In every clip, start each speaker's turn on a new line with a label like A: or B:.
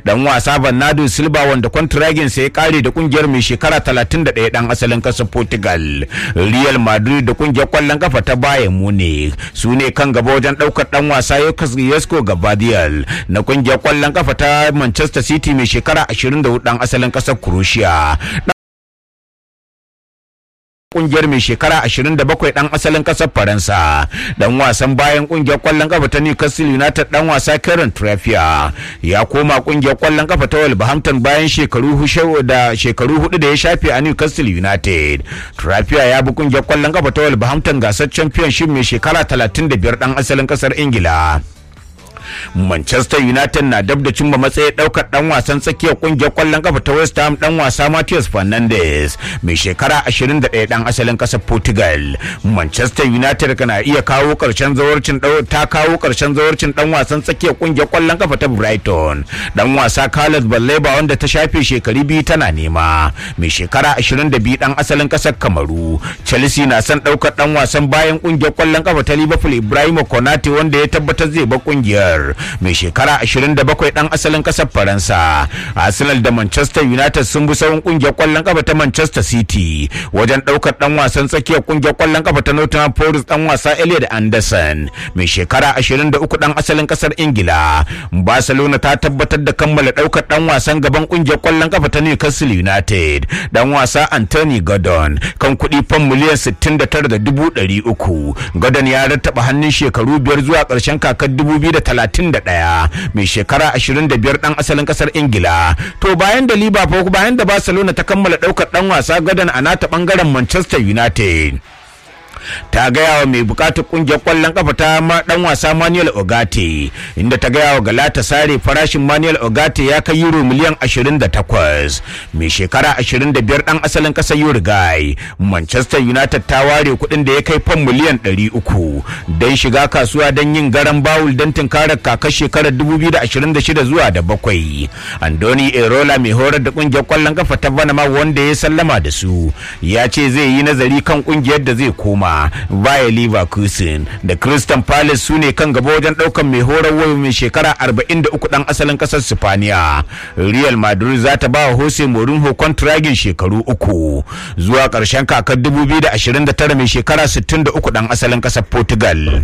A: dan wasa Bernardo Silva wanda kwantiragin sa ya kare da kungiyar mai shekara 31 dan asalin kasar Portugal Real Madrid da kungiyar kwallon kafa ta Bayern Munich su ne kan gaba wajen daukar dan wasa Yosko Gabadiel na kungiyar kwallon kafa ta Manchester City mai shekara 24 dan asalin kasar Croatia kungiyar mai shekara 27 dan asalin kasar Faransa dan wasan bayan kungiyar kwallon kafa ta Newcastle United dan wasa Kieran Trippier ya koma kungiyar kwallon kafa ta Wolverhampton bayan shekaru da shekaru hudu da ya shafe a Newcastle United Trippier ya bi kungiyar kwallon kafa ta Wolverhampton gasar Championship mai shekara 35 dan asalin kasar Ingila Manchester United na dab da cimma matsayin daukar dan wasan tsakiyar kungiyar kwallon kafa ta West Ham dan wasa Matheus Fernandes mai shekara 21 dan asalin kasar Portugal. Manchester United kana iya kawo karshen zawarcin ta kawo karshen zawarcin dan wasan tsakiyar kungiyar kwallon kafa ta Brighton. Dan wasa Carlos Baleba wanda ta shafe shekaru biyu tana nema mai shekara 22 dan asalin kasar Kamaru. Chelsea na son daukar dan wasan bayan kungiyar kwallon kafa ta Liverpool Ibrahim Konate wanda ya tabbatar zai bar kungiyar. mai shekara 27 dan asalin kasar faransa arsenal da manchester united sun bi sauran kungiyar kwallon kafa ta manchester city wajen daukar dan wasan tsakiyar kungiyar kwallon kafa ta nottingham forest dan wasa elliot anderson mai shekara 23 dan asalin kasar ingila barcelona ta tabbatar da kammala daukar dan wasan gaban kungiyar kwallon kafa ta newcastle united dan wasa anthony gordon kan kuɗi fan miliyan 69,300 gordon ya rattaba hannun shekaru biyar zuwa ƙarshen kakar 2030 31 mai shekara 25 dan asalin kasar ingila to bayan da liverpool bayan da barcelona ta kammala daukar dan wasa gadon a nata bangaren manchester united ta gaya wa mai bukatar kungiyar kwallon kafa ta dan wasa Manuel Ogate inda ta gaya wa Galata Sare farashin Manuel Ogate ya kai euro miliyan 28 mai shekara 25 dan asalin kasar Uruguay Manchester United ta ware kuɗin da ya kai fan miliyan 300 don shiga kasuwa don yin garan bawul don tunkarar kakar shekarar 2026 zuwa da bakwai Andoni Erola mai horar da kungiyar kwallon kafa ta Panama wanda ya sallama da su ya ce zai yi nazari kan kungiyar da zai koma Bayer Leverkusen da Crystal Palace su ne kan gaba wajen daukan mai horarwa mai shekara 43 dan asalin kasar Sipaniya. Real Madrid za ta ba wa Jose Mourinho kontragin shekaru uku zuwa ƙarshen kakar 2029 mai shekara 63 dan asalin kasar Portugal.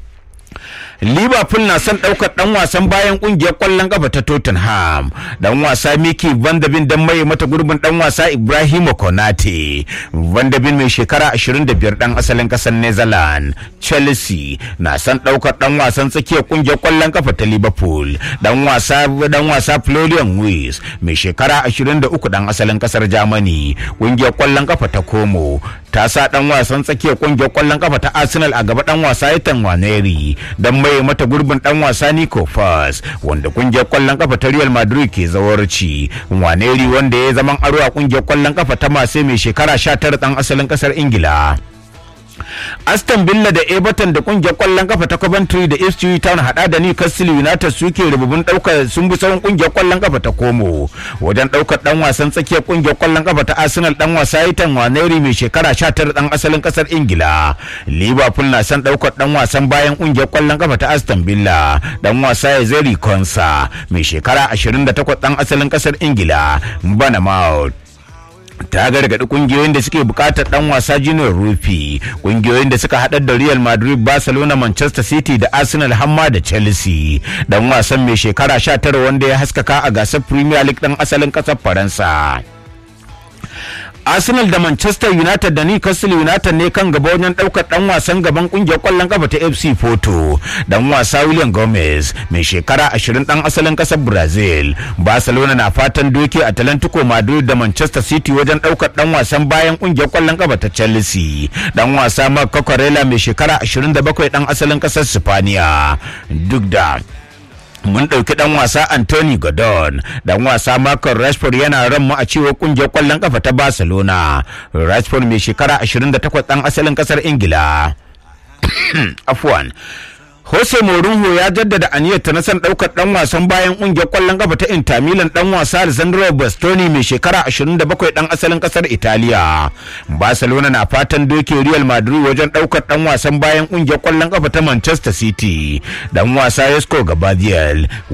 A: Liverpool na son ɗaukar ɗan wasan bayan ƙungiyar ƙwallon ƙafa ta Tottenham. Ɗan wasa Miki Van de Ven don maye mata gurbin ɗan wasa Ibrahima Konate. Van de Ven mai shekara 25 ɗan asalin ƙasar Netherlands. Chelsea na son ɗaukar ɗan wasan tsakiyar ƙungiyar ƙwallon ƙafa ta Liverpool. Ɗan wasa ɗan wasa Florian Wirtz mai shekara 23 ɗan asalin ƙasar Germany. Ƙungiyar ƙwallon ƙafa ta Como ta sa ɗan wasan tsakiyar ƙungiyar ƙwallon ƙafa ta Arsenal a gaba ɗan wasa Ethan Waneri don maye mata gurbin dan wasa Nico Fas wanda kungiyar kwallon kafa ta Real Madrid ke zawarci Waneri wanda ya zaman aro a kungiyar kwallon kafa ta Marseille mai shekara 19 dan asalin kasar Ingila Aston Villa da Everton da kungiyar kwallon kafa ta Coventry da Ipswich Town hada da Newcastle United suke rububin daukar sun bi sauran kungiyar kwallon kafa ta Como wajen daukar dan wasan tsakiyar kungiyar kwallon kafa ta Arsenal dan wasa Ethan Waneri mai shekara 19 dan asalin kasar Ingila Liverpool na son daukar dan wasan bayan kungiyar kwallon kafa ta Aston Villa dan wasa Ezeri Konsa mai shekara 28 dan asalin kasar Ingila Bournemouth ta gargaɗi kungiyoyin da suke buƙatar ɗan wasa junior rufi kungiyoyin da suka haɗar da real madrid barcelona manchester city da arsenal hamma da chelsea dan wasan mai shekara 19 wanda ya haskaka a gasar premier league ɗan asalin ƙasar faransa Arsenal da Manchester United da Newcastle United ne kan gaba wajen daukar dan wasan gaban kungiyar kwallon kafa ta FC Porto dan wasa William Gomez mai shekara 20 dan asalin kasar Brazil Barcelona na fatan doke Atlantico Madrid da Manchester City wajen daukar dan wasan bayan kungiyar kwallon kafa ta Chelsea dan wasa Marc Cucurella mai shekara 27 dan asalin kasar Spaniya duk da mun ɗauki ɗan wasa Anthony Gordon ɗan wasa Marcus Rashford yana ran mu a cewa kungiyar ƙwallon kafa ta Barcelona Rashford mai shekara 28 ɗan asalin ƙasar Ingila afwan Jose Mourinho ya jaddada aniyarta na son ɗaukar ɗan wasan bayan ƙungiyar ƙwallon kafa ta Inter Milan ɗan wasa Alessandro Bastoni mai shekara 27 ɗan asalin ƙasar Italiya. Barcelona na fatan doke Real Madrid wajen ɗaukar ɗan wasan bayan ƙungiyar ƙwallon kafa ta Manchester City. Ɗan wasa Yesco Gabadiel